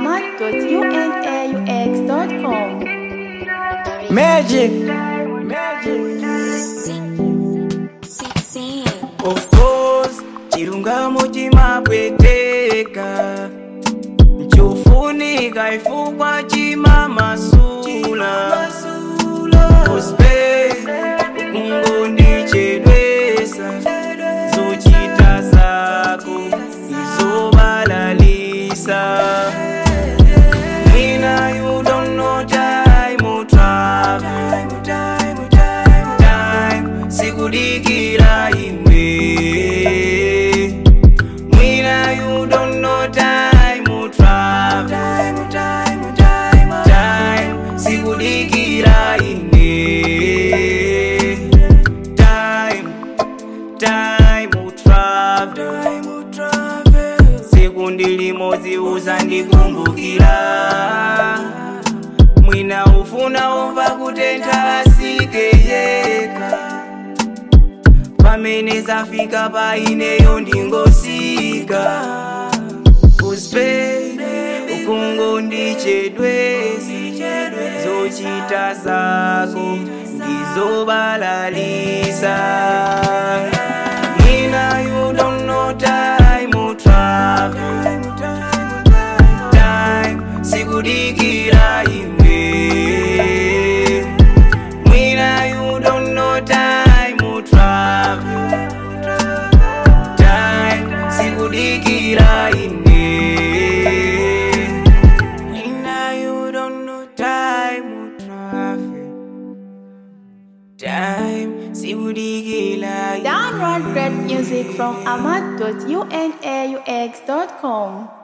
ahmad.unaux.com. Magic. Of course, chilungamo chimapweteka chofunika ifukwa chimamasula Cosplay, kungondichedwesa zochita zako izobalalisa Nina, you don't know time will travel. Time, sikudikira imwe. Mwina, you don't know time will travel. Time, sikudikira ine. Time, time will travel. Sekundi limodzi uzandikumbukira mwina ufuna umva kutentha asike yekha pamene zafika pa ineyo ndingosika uspe ukungondichedwesi zochita zako ndizobalalisa Nina, you don't know time will travel time sikudikira imwe mwina you don't know time will travel time sikudikira ine mwina you don't know time will travel time sikudikira ine Download great music from ahmad.unaux.com.